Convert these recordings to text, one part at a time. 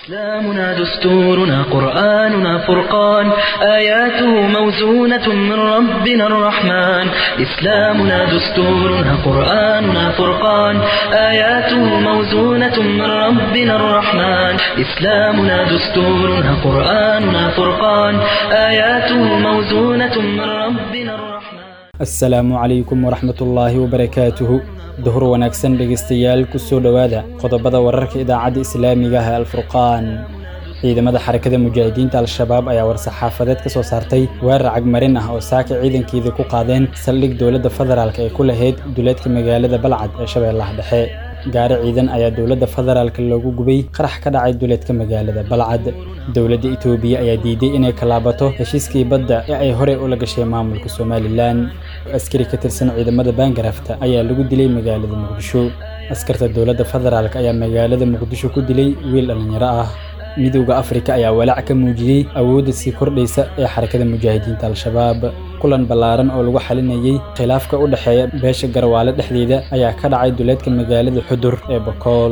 إسلامنا دستورنا قرآننا فرقان آياته موزونة من ربنا الرحمن إسلامنا دستورنا قرآننا فرقان آياته موزونة من ربنا الرحمن إسلامنا دستورنا قرآننا فرقان آياته موزونة من ربنا الرحمن asalaamu calaykum waraxmatullaahi wabarakaatuhu duhur wanaagsan dhegaystayaal ku soo dhowaada qodobada wararka idaacadda islaamiga ah ee alfurqaan ciidamada xarakada mujaahidiinta al-shabaab ayaa war-saxaafadeed ka soo saartay weerar cagmarin ah oo saaka ciidankeedii ku qaadeen saldhig dowladda federaalk ee ku lahayd duleedka magaalada balcad ee shabeellaha dhexe gaari ciidan ayaa dowladda federaalk loogu gubay qarax ka dhacay duleedka magaalada balcad dowladda itoobiya ayaa diiday inay kalaabato heshiiskii badda ee ay horey ula gashay maamulka somalilan askari ka tirsan ciidamada baangarafta ayaa lagu dilay magaalada muqdisho askarta dowladda federaalk ayaa magaalada muqdisho ku dilay wiil dhallinyaro ah midowda afrika ayaa walaac ka muujiyey awoodda sii kordhaysa ee xarakada mujaahidiinta al-shabaab kulan ballaaran oo lagu xalinayey khilaafka u dhexeeya beesha garwaale dhexdeeda ayaa ka dhacay duleedka magaalada xudur ee bakool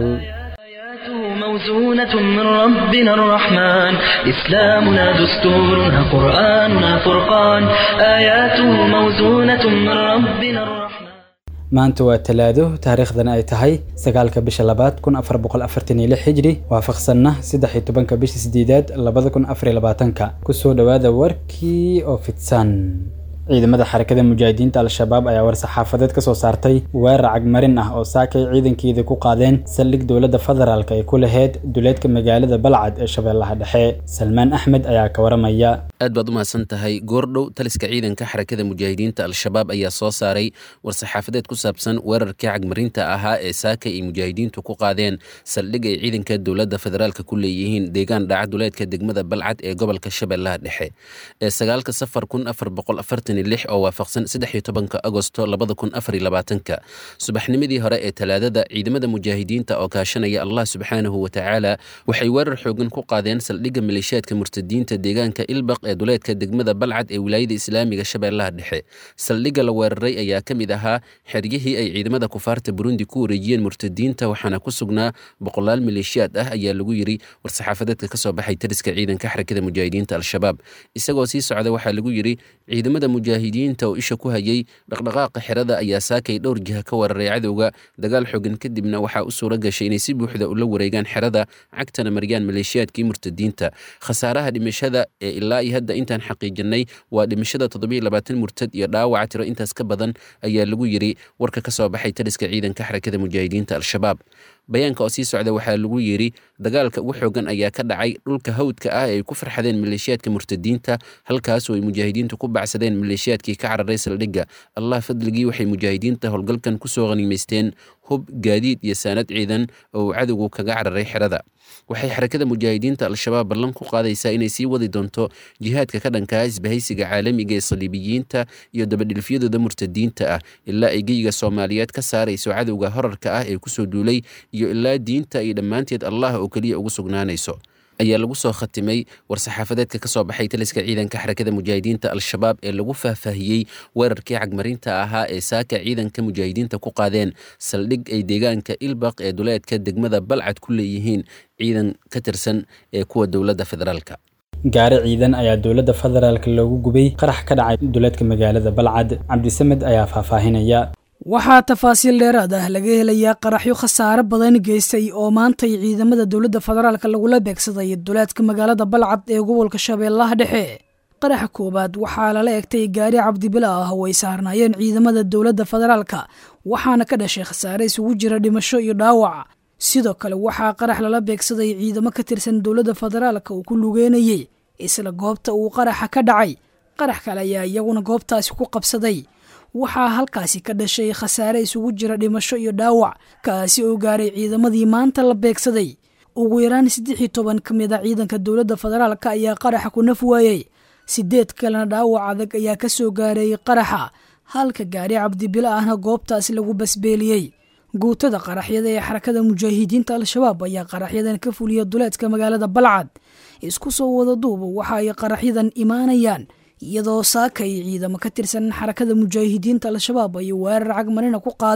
آياته موزونة من ربنا الرحمن إسلامنا دستورنا قرآننا فرقان آياته موزونة من ربنا الرحمن maanta waa talaado taariikhdana ay tahay sagaalka bisha labaad kun afar boqol afartan iyo lix xijri waafaqsanna saddex iyo tobanka bisha sideedaad labada kun afar iyo labaatanka kusoo dhowaada warkii oo fidsan ciidamada xarakada mujaahidiinta al-shabaab ayaa war-saxaafadeed ka soo saartay weerar cagmarin ah oo saakay ciidankeedii ku qaadeen saldhig dowladda federaalk ay ku lahayd duleedka magaalada balcad ee shabeellaha dhexe salmaan axmed ayaa ka waramaya aad baad u mahadsan tahay goordhow taliska ciidanka xarakada mujaahidiinta al-shabaab ayaa soo saaray war-saxaafadeed ku saabsan weerarkii cagmarinta ahaa ee saaka ay mujaahidiintu ku qaadeen saldhig ay ciidanka dowladda federaalk ku leeyihiin deegaan dhaca duleedka degmada balcad ee gobolka shabeellaha dhexe ee sagaalka safar kun afar boqol afartan oo waafaqsan saddex iyo tobanka agosto labada kun afar iyo labaatanka subaxnimadii hore ee talaadada ciidamada mujaahidiinta oo kaashanaya allah subxaanahu wa tacaala waxay weerar xoogan ku qaadeen saldhigga maleeshiyaadka murtadiinta deegaanka ilbaq ee duleedka degmada balcad ee wilaayada islaamiga shabeellaha dhexe saldhigga la weeraray ayaa ka mid ahaa xeryihii ay ciidamada kufaarta burundi ku wareejiyeen murtadiinta waxaana ku sugnaa boqolaal maleeshiyaad ah ayaa lagu yiri war-saxaafadeedka kasoo baxay tariska ciidanka xarakada mujaahidiinta al-shabaab isagoo sii socda waxaa lagu yiri ciidamada mujaahidiinta oo isha ku hayay dhaqdhaqaaqa xerada ayaa saakay dhowr jiha ka weeraray cadowga dagaal xogan kadibna waxaa u suura gashay inay si buuxda ula wareegaan xerada cagtana mariyaan maleeshiyaadkii murtadiinta khasaaraha dhimashada ee ilaa iyo hadda intaan xaqiijinay waa dhimashada toddobiyo labaatan murtad iyo dhaawaca tiro intaas ka badan ayaa lagu yiri warka ka soo baxay taliska ciidanka xarakada mujaahidiinta al-shabaab bayaanka oo sii socda waxaa lagu yiri dagaalka ugu xoogan ayaa ka dhacay dhulka hawdka ah ee ay ku farxadeen maleeshiyaadka murtadiinta halkaasoo ay mujaahidiintu ku bacsadeen maleeshiyaadkii ka cararay saldhigga allah fadligii waxay mujaahidiinta howlgalkan kusoo qaniimaysteen hub gaadiid iyo saanad ciidan oo uu cadowgu kaga cararay xerada waxay xarakada mujaahidiinta al-shabaab ballan ku qaadaysaa inay sii wadi doonto jihaadka ka dhankaa isbahaysiga caalamiga ee saliibiyiinta iyo dabadhilfyadooda murtadiinta ah ilaa ay geyiga soomaaliyeed ka saarayso cadowga horarka ah ee kusoo duulay iyo ilaa diinta ay dhammaanteed allah oo keliya ugu sugnaanayso ayaa lagu soo khatimay war-saxaafadeedka ka soo baxay taliska ciidanka xarakada mujaahidiinta al-shabaab ee lagu faahfaahiyey weerarkii cagmarinta ahaa ee saaka ciidanka mujaahidiinta ku qaadeen saldhig ay deegaanka ilbaq ee duleedka degmada balcad ku leeyihiin ciidan ka tirsan ee kuwa dowladda federaalka gaari ciidan ayaa dowladda federaalk loogu gubay qarax ka dhacay duleedka magaalada balcad cabdisamed ayaa faahfaahinaya waxaa tafaasiil dheeraad ah laga helayaa qaraxyo khasaare badan geystay oo maantay ciidamada dowladda federaalk lagula beegsaday duleedka magaalada balcad ee gobolka shabeellaha dhexe qaraxa koowaad waxaa lala egtay gaari cabdibila ah oo ay saarnaayeen ciidamada dowladda federaalka waxaana ka dhashay khasaare isugu jira dhimasho iyo dhaawac sidoo kale waxaa qarax lala beegsaday ciidamo ka tirsan dowladda federaalka uu ku lugeynayey isla goobta uu qaraxa ka dhacay qarax kale ayaa iyaguna goobtaasi ku qabsaday waxaa halkaasi ka dhashay khasaare isugu jira dhimasho iyo dhaawac kaasi oo gaaray ciidamadii maanta la beegsaday ugu yaraan saddex iyo toban ka mid a ciidanka dowladda federaalka ayaa qaraxa ku naf waayey sideed kalena dhaawac adag ayaa ka soo gaaray qaraxa halka gaari cabdibilo ahna goobtaasi lagu basbeeliyey guutada qaraxyada ee xarakada mujaahidiinta al-shabaab ayaa qaraxyadan ka fuliya duleedka magaalada balcad isku soo wada duuba waxa ay qaraxyadan imaanayaan iyadoo saakay ciidamo ka tirsan xarakada mujaahidiinta al-shabaab ay weerar cagmarina ku qaadeen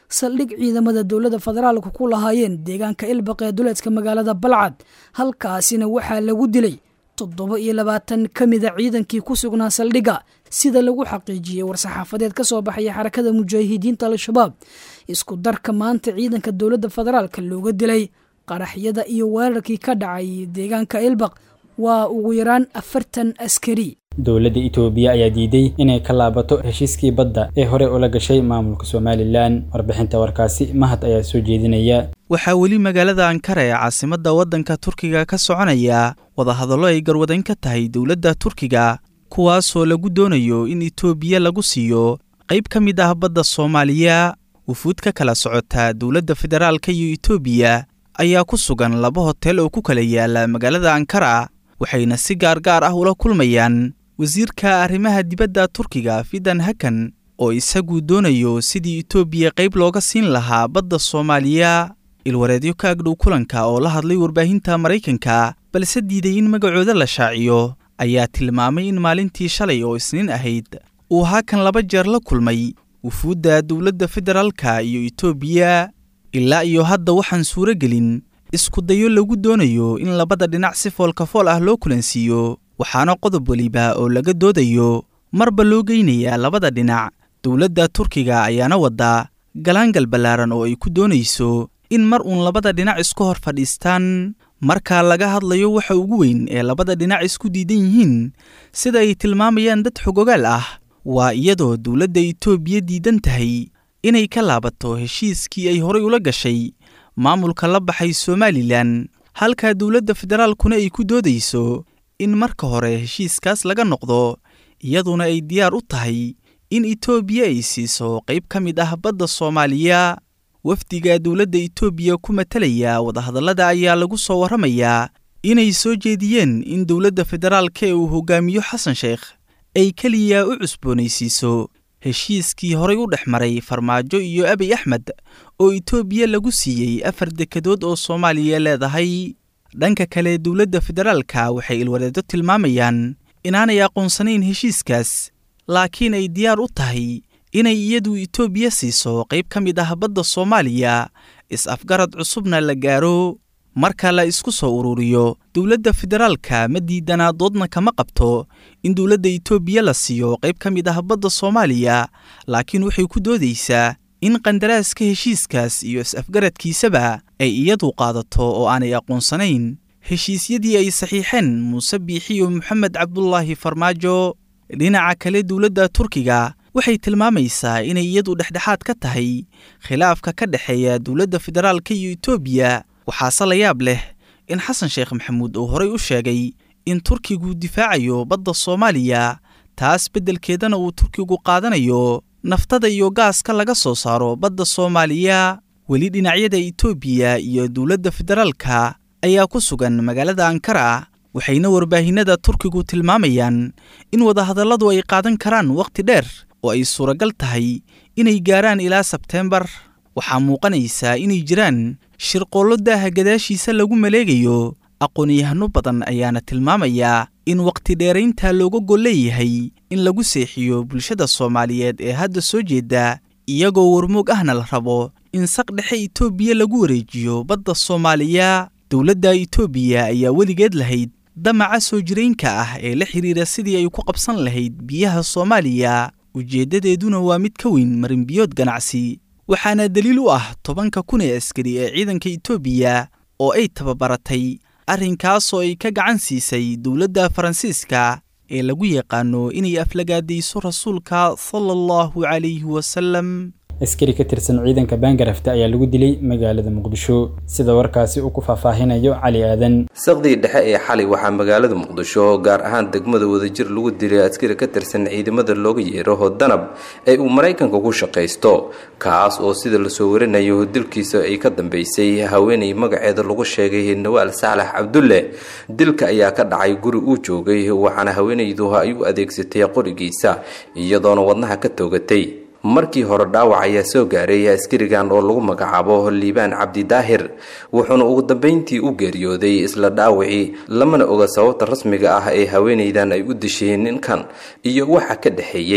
saldhig ciidamada dowladda federaalka ku lahaayeen deegaanka ilbaq ee duleedka magaalada balcad halkaasina waxaa lagu dilay toddoba iyo labaatan ka mida ciidankii ku sugnaa saldhigga sida lagu xaqiijiyey war-saxaafadeed ka soo baxaya xarakada mujaahidiinta al-shabaab isku darka maanta ciidanka dowladda federaalka looga dilay qaraxyada iyo weerarkii ka dhacay deegaanka ilbaq waa ugu yaraan afartan askari dowladda itoobiya ayaa diiday inay ka laabato heshiiskii badda ee hore ula gashay maamulka somalilan warbixinta warkaasi mahad ayaa soo jeedinaya waxaa weli magaalada ankara ee caasimadda waddanka turkiga ka soconaya wadahadallo ay garwadayn ka tahay dowladda turkiga kuwaasoo lagu doonayo in itoobiya lagu siiyo qayb ka mid ah badda soomaaliya wufuud ka kala socota dowladda federaalka iyo itoobiya ayaa ku sugan laba hotel oo ku kala yaala magaalada ankara waxayna si gaargaar ah ula kulmayaan wasiirka arrimaha dibadda turkiga fidan hakan oo isagu doonayo sidii itoobiya qayb looga siin lahaa badda soomaaliya ilwareedyo ka agdhow kulanka oo la hadlay warbaahinta maraykanka balse diiday in magacooda la shaaciyo ayaa tilmaamay in maalintii shalay oo isniin ahayd uu hakan laba jeer la kulmay wufuudda dowladda federaalka iyo itoobiya ilaa iyo hadda waxaan suuro gelin iskudayo lagu doonayo in labada dhinac si foolkafool ah loo kulansiiyo waxaana qodob weliba oo laga doodayo marba loo geynayaa labada dhinac dowladda turkiga ayaana wadda galaangal ballaaran oo ay ku doonayso in mar uun labada dhinac isku hor fadhiistaan marka laga hadlayo waxa ugu weyn ee labada dhinac isku diidan yihiin sida ay tilmaamayaan dad xogogaal ah waa iyadoo dowladda itoobiya diidan tahay inay ka laabato heshiiskii ay horay ula gashay maamulka la baxay somalilan halka dowladda federaalkuna ay ku doodayso in marka hore heshiiskaas laga noqdo iyaduna ay diyaar u tahay in itoobiya ay siiso qayb ka mid ah badda soomaaliya wafdiga dowladda itoobiya ku matalaya wadahadallada ayaa lagu soo warramayaa inay soo jeediyeen in dowladda federaalka ee uu hogaamiyo xasan sheekh ay keliya u cusboonaysiiso heshiiskii horay u dhex maray farmaajo iyo abiy axmed oo itoobiya lagu siiyey afar dekedood oo soomaaliya leedahay dhanka kale dowladda federaalka waxay ilwareedo tilmaamayaan inaanay aqoonsanayn heshiiskaas laakiin ay diyaar u tahay inay iyadu itoobiya siiso qayb ka mid ah badda soomaaliya is-afgarad cusubna la gaaro marka la isku soo ururiyo dowladda federaalka ma diidanaa doodna kama qabto in dowladda itoobiya la siiyo qayb ka mid ah badda soomaaliya laakiin waxay ku doodaysaa in qandaraaska heshiiskaas iyo is-afgaradkiisaba ay iyadu qaadato oo aanay aqoonsanayn heshiisyadii ay saxiixeen muuse biixiyo moxamed cabdulaahi farmaajo dhinaca kale dowladda turkiga waxay tilmaamaysaa inay iyadu dhexdhexaad ka tahay khilaafka ka dhexeeya dowladda federaalka iyo itoobiya waxaase la yaab leh in xasan sheekh maxamuud uu horay u sheegay in turkigu difaacayo badda soomaaliya taas beddelkeedana uu turkigu qaadanayo naftada iyo gaaska laga soo saaro badda soomaaliya weli dhinacyada itoobiya iyo dowladda federaalka ayaa ku sugan magaalada ankara waxayna warbaahinada turkigu tilmaamayaan in wadahadalladu ay qaadan karaan wakhti dheer oo ay suuragal tahay inay gaaraan ilaa sebteembar waxaa muuqanaysaa inay jiraan shirqoollo daaha gadaashiisa lagu maleegayo aqoon-yahano badan ayaana tilmaamayaa in wakhti dheeraynta looga gol leeyahay in lagu seexiyo bulshada soomaaliyeed ee hadda soo jeeda iyagoo warmoog ahna la rabo in saq dhexe itoobiya lagu wareejiyo badda soomaaliya dowladda itoobiya ayaa weligeed lahayd damaca soo jiraynka ah ee la xidhiira sidii ay ku qabsan lahayd biyaha soomaaliya ujeeddadeeduna waa mid ka weyn marinbiyood ganacsi waxaana daliil u ah tobanka kun ee askari ee ciidanka itoobiya oo ay tababaratay arrinkaasoo ay ka gacan siisay dowladda faransiiska ee lagu yaqaano inay aflagaadayso rasuulka sala allahu calayhi wasalam askari ka tirsan ciidanka baangarafta ayaa lagu dilay magaalada muqdisho sida warkaasi uu ku faahfaahinayo cali aadan saqdii dhexe ee xalay waxaa magaalada muqdisho gaar ahaan degmada wadajir lagu dilay askari ka tirsan ciidamada looga yeeraho danab ee uu maraykanka ku shaqaysto kaas oo sida lasoo warinayo dilkiisa ay ka dambeysay haweenay magaceeda lagu sheegay nawaal saalax cabdulle dilka ayaa ka dhacay guri uu joogay waxaana haweenaydu ay u adeegsatay qorigiisa iyadoona wadnaha ka toogatay markii hore dhaawac ayaa soo gaaray askarigan oo lagu magacaabo liibaan cabdi daahir wuxuuna ugu dambeyntii u geeriyooday isla dhaawacii lamana oga sababta rasmiga ah ee haweenaydan ay u disheen ninkan iyo waxa ka dhexeeyey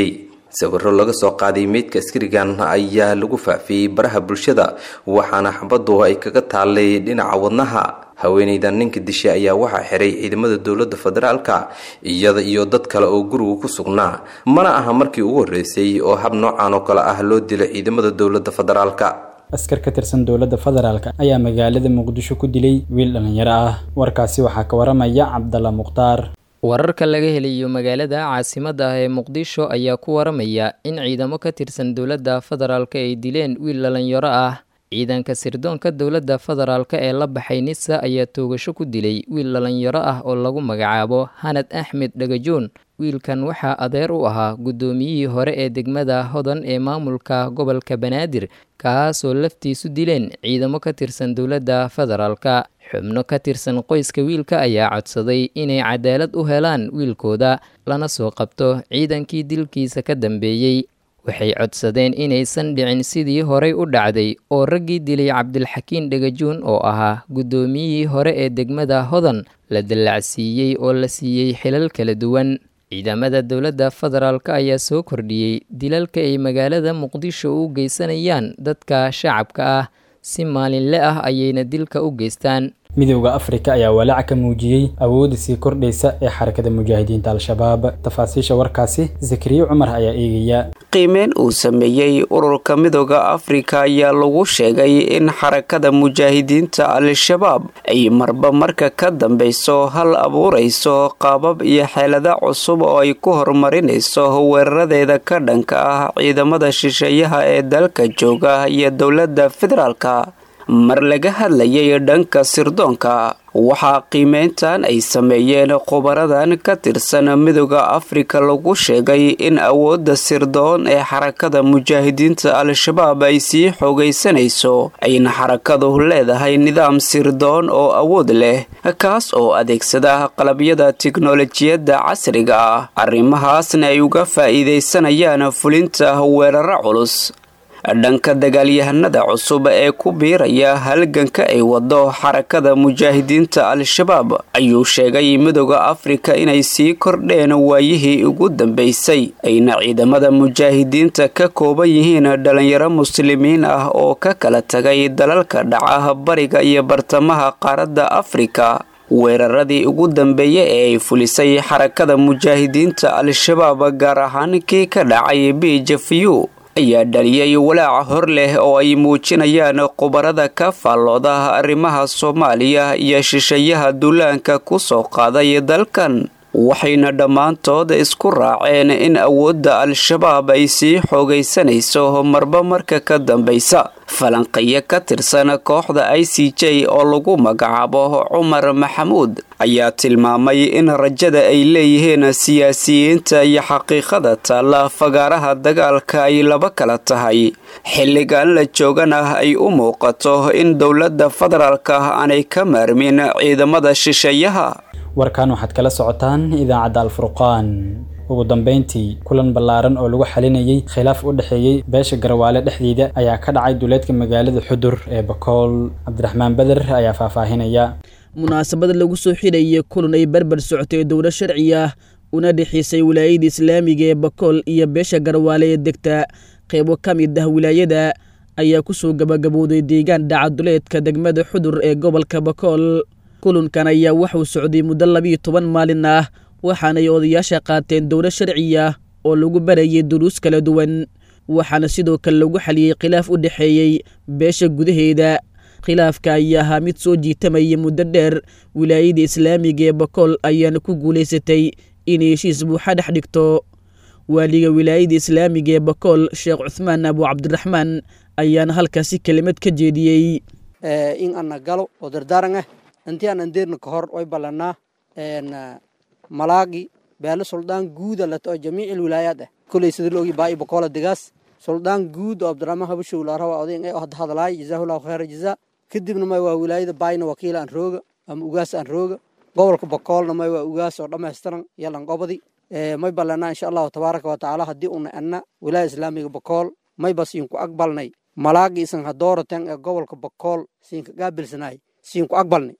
sawiro laga soo qaaday meydka askarigan ayaa lagu faafiyey baraha bulshada waxaana xabadu ay kaga taalay dhinaca wadnaha haweeneydan ninka dishay ayaa waxaa xiray ciidamada dowladda federaalka iyada iyo dad kale oo guriga ku sugnaa mana aha markii ugu horreysay oo hab noocan oo kale ah loo dilo ciidamada dowladda federaalka askar ka tirsan dowladda federaalk ayaa magaalada muqdisho ku dilay wiil dhallinyaro ah warkaasi waxaa ka waramaya cabdalla mukhtaar wararka laga helayo magaalada caasimadda ah ee muqdisho ayaa ku waramaya in ciidamo ka tirsan dowladda federaalk ay dileen wiil dhallinyaro ah ciidanka sirdoonka dowladda federaalk ee la baxay nisa ayaa toogasho ku dilay wiil dhallinyaro ah oo lagu magacaabo hanad axmed dhagajoon wiilkan waxaa adeer u ahaa guddoomiyihii hore ee degmada hodan ee maamulka gobolka banaadir kaasoo laftiisu dileen ciidamo ka tirsan dowladda federaalka xubno ka tirsan qoyska wiilka ayaa codsaday inay cadaalad u helaan wiilkooda lana soo qabto ciidankii dilkiisa ka dambeeyey waxay codsadeen inaysan dhicin sidii horey u dhacday oo raggii dilay cabdilxakiin dhagajuun oo ahaa guddoomiyihii hore ee degmada hodan la dallacsiiyey oo la siiyey xilal kala duwan ciidamada dowladda federaalk ayaa soo kordhiyey dilalka ay magaalada muqdisho u geysanayaan dadka shacabka ah si maalinle ah ayayna dilka u geystaan midowda afrika ayaa walaac ka muujiyey awoodda sii kordhaysa ee xarakada mujaahidiinta al-shabaab tafaasiisha warkaasi zakariye cumar ayaa eegaya qiimeyn uu sameeyey ururka midooda afrika ayaa lagu sheegay in xarakada mujaahidiinta al-shabaab ay marba marka ka dambeyso hal abuurayso qaabab iyo xeelado cusub oo ay ku horumarinayso weeraradeeda ka dhanka ah ciidamada shisheeyaha ee dalka jooga iyo dowladda federaalka mar laga hadlayay dhanka sirdoonka waxaa qiimeyntan ay sameeyeen khubaradan ka tirsan midooda afrika lagu sheegay in awoodda sirdoon ee xarakada mujaahidiinta al-shabaab ay sii xoogaysanayso ayna xarakadu leedahay nidaam sirdoon oo awood leh kaas oo adeegsada qalabyada tiknolojiyadda casriga ah arrimahaasna ay uga faa'iidaysanayaan fulinta weeraro culus dhanka dagaalyahanada cusub ee ku biiraya halganka ay wado xarakada mujaahidiinta al-shabaab ayuu sheegay midooda afrika inay sii kordheen waayihii ugu dambeysay ayna ciidamada mujaahidiinta ka kooban yihiin dhalinyaro muslimiin ah oo ka kala tagay dalalka dhaca bariga iyo bartamaha qaaradda afrika weeraradii ugu dambeeyey ee ay fulisay xarakada mujaahidiinta al-shabaab gaar ahaan kii ka dhacay bijafiyu ayaa dhaliyay walaaca hor leh oo ay muujinayaan khubarada ka faallooda arrimaha soomaaliya iyo shisheeyaha duulaanka ku soo qaaday dalkan waxayna dhammaantood isku raaceen in awoodda al-shabaab ay sii xoogaysanayso marba marka ka dambaysa falanqeyo ka tirsan kooxda i c j oo lagu magacaabo cumar maxamuud ayaa tilmaamay in rajada ay leeyihiin siyaasiyiinta iyo xaqiiqada taalla fagaaraha dagaalka ay laba kala tahay xilligan la joogana ay u muuqato in dowladda federaalka aanay ka maarmin ciidamada shisheeyaha warkan waxaad kala socotaan idaacadda alfurqaan ugu dambeyntii kulan ballaaran oo lagu xalinayay khilaaf u dhexeeyey beesha garwaale dhexdeeda ayaa ka dhacay duleedka magaalada xudur ee bakool cabdiraxmaan beder ayaa faahfaahinaya munaasabad lagu soo xidhayay kulan ay barbar socotay dowlad sharci ah una dhexeysay wilaayada islaamiga ee bakool iyo beesha garwaale ee degta qeybo ka mid ah wilaayada ayaa kusoo gabagabowday deegaan dhaca duleedka degmada xudur ee gobolka bakool kulankan ayaa waxuu socday muddo labiiyo toban maalin ah waxaanay odayaasha qaateen dowlad sharci ah oo lagu barayay duruus kala duwan waxaana sidoo kale lagu xaliyey khilaaf u dhexeeyey beesha gudaheeda khilaafka ayaa ahaa mid soo jiitamayay muddo dheer wilaayada islaamiga ee bakool ayaana ku guulaysatay inay heshiis buuxa dhex dhigto waaliga wilaayada islaamiga ee bakool sheekh cuthmaan abu cabdiraxmaan ayaana halkaasi kelimad ka jeediyey in ana galo oo dardaaran ah intii aan andeerna ka hor way ballanaa malaagi beelo suldaan guuda lato oo jamiic wilaayaad ah koley sida loogi baa bakola degaas suldaan guud oo abdiraxmaan habashow laarawa odayn ee hadda hadlaay jazaahullahu khayra jazaa kadibna may waa wilaayada baayna wakiil aan rooga ama ugaas aan rooga gobolka bakoolna may waa ugaas oo dhammaystiran yalan qobadi may ballanaa insha allahu tabaaraka wa tacaala haddii una anna wilaaya islaamiga bakool may bas inku aqbalnay malaagi isan hadooratan ee gobolka bakool siinka gaabilsanaay siinku aqbalnay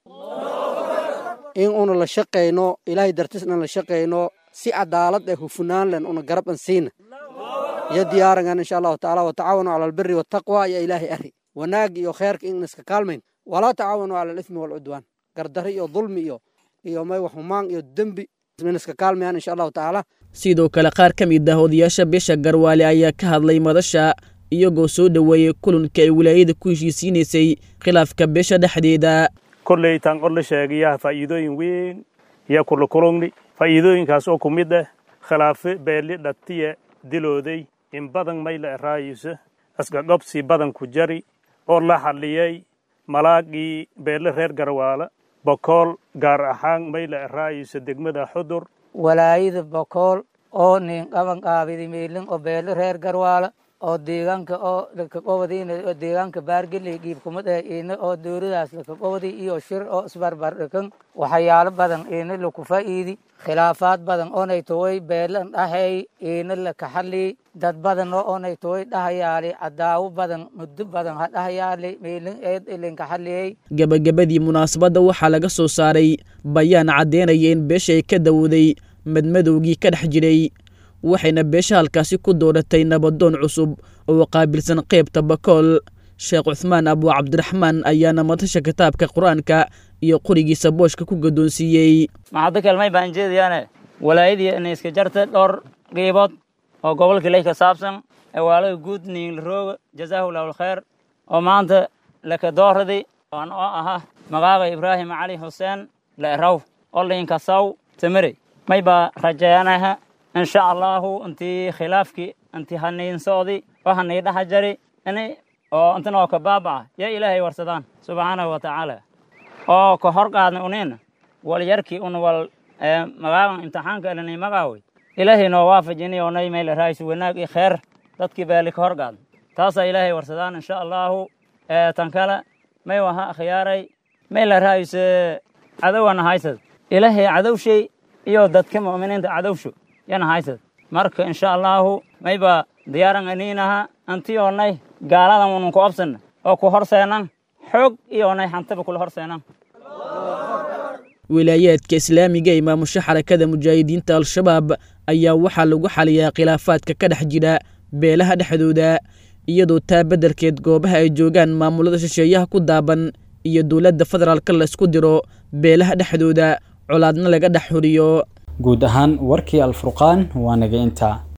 in una la shaqayno ilaahay dartisna la shaqayno si cadaalad ee hufunaan len una garab an siina iyo diyaarangan insha allahu tacaala watacaawanu cala albiri waltaqwa iyo ilaahay ari wanaag iyo kheerka in iska kaalmayn walaa tacaawanu cala alithmi walcudwaan gardari iyo dulmi iyo iyo may waxhumaan iyo dembi in iska kaalmayaan insha allahu tacaala sidoo kale qaar ka mid ah odayaasha beesha garwaale ayaa ka hadlay madasha iyagoo soo dhoweeyey kulanka ay wilaayada ku heshiisiinaysay khilaafka beesha dhexdeeda kolley taan qor la sheegayaa faa'iidooyin weyn iyo kulakulugni faa'iidooyinkaas oo ku mid ah khilaafe beeli dhatiye dilooday in badan mayla eraayisa asgagobsi badan ku jari oo la xalliyey malaagii beele reer garwaala bokool gaar ahaan mayla eraayisa degmada xudur walaayada bokool oo nin qaban qaabidi meelin oo beele reer garwaala oo deegaanka oo lakaqobadiina oo deegaanka baargeley giibkumad ah ina oo dowladaas lakaqobadi iyo shir oo isbarbar dhikan waxyaalo badan ina laku faa'iidi khilaafaad badan oonay toway beelan dhahay ina lakaxali dad badan oo oonay toway dhahayaali cadaawo badan muddo badan ha dhahayaali meelin eed ilinkaxaliyey gebagabadii munaasabadda waxaa laga soo saaray bayaan caddeynaya in beesha ay ka dawooday madmadowgii ka dhex jiray waxayna beesha halkaasi ku dooratay nabadoon cusub oo qaabilsan qaybta bakool sheekh cuthmaan abu cabdiraxmaan ayaana madasha kitaabka qur-aanka iyo qorigiisa booshka ku gaddoonsiiyey maxaddo kelmay baan jeedayaane walaayadii inay iska jarta dhowr qiibood oo gobolka ley ka saabsan awaalada guud niinlarooga jazaahu lahu alkhayr oo maanta laka dooraday aan oo ahaa magaaga ibraahim cali xuseen le'raw oo liinkasaw tamere may baa rajeeyanaha insha allahu intii khilaafkii intii haniinsoodii oo hanii dhaha jari ini oo intan oo ka baabaca yaa ilaahay warsadaan subxaanahu wa tacaala oo ka hor qaadna uniina wal yarkii un wal magaagan imtixaanka elanay magaawey ilaahay noo waafajini oo nay mayla raaysu wanaag iyo kheer dadkii baali ka hor qaadna taasaa ilaahay warsadaan insha allahu tan kale may waha akhyaaray mayla raayse cadowana haysad ilaahay cadowshay iyo dadka mu'miniinta cadowsho yana haysad marka insha allahu mayba diyaaran aniinaha anti oonay gaaladan unun ku obsanna oo ku horseenan xoog iyo onay hantaba kula horseenan wilaayaadka islaamiga ee maamusha xarakada mujaahidiinta al-shabaab ayaa waxaa lagu xaliyaa khilaafaadka ka dhex jira beelaha dhexdooda iyadoo taa beddelkeed goobaha ay joogaan maamulada shisheeyaha ku daaban iyo dowladda federaalka la isku diro beelaha dhexdooda colaadna laga dhex horiyo guud ahaan warkii alfurqaan waa naga intaa